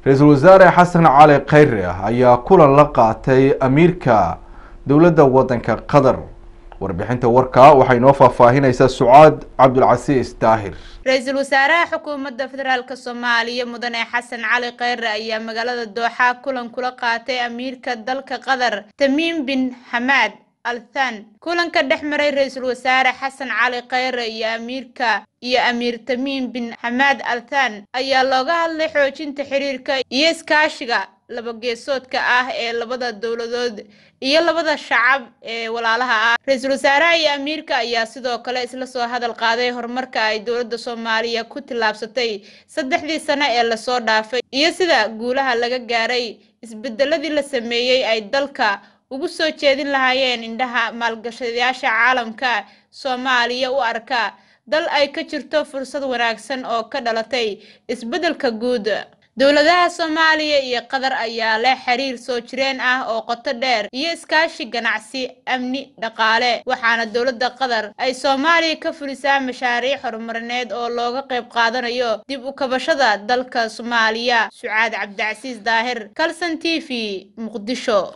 ra-iisul wasaare xasan cali khayre ayaa kulan la qaatay amiirka dowladda waddanka qatar warbixinta warka waxay noo faahfaahinaysaa sucaad cabdulcasiis daahir ra-iisul wasaaraha xukuumadda federaalk soomaaliya mudane xasan cali khayre ayaa magaalada dooxa kulan kula qaatay amiirka dalka qatar tamiim bin xamaad althan kulanka dhex maray ra-iisul wasaare xasan cali khayre iyo amiirka iyo amiir tamiim bin xamaad althan ayaa looga hadlay xoojinta xiriirka iyo iskaashiga laba geesoodka ah ee labada dowladood iyo labada shacab ee walaalaha ah ra-iisul wasaaraha iyo amiirka ayaa sidoo kale isla soo hadal qaaday horumarka ay dowladda soomaaliya ku tillaabsatay saddexdii sano ee lasoo dhaafay iyo sida guulaha laga gaaray isbedeladii la sameeyey ay dalka ugu soo jeedin lahaayeen indhaha maalgashadayaasha caalamka soomaaliya u arka dal ay ka jirto fursad wanaagsan oo ka dhalatay isbeddelka guud dowladaha soomaaliya iyo qatar ayaa leh xiriir soo jireen ah oo qoto dheer iyo iskaashi ganacsi amni dhaqaale waxaana dowladda qatar ay soomaaliya ka fulisaa mashaariic horumarineed oo looga qayb qaadanayo dib u kabashada dalka soomaaliya sucaad cabdicasiis daahir kalson t v muqdisho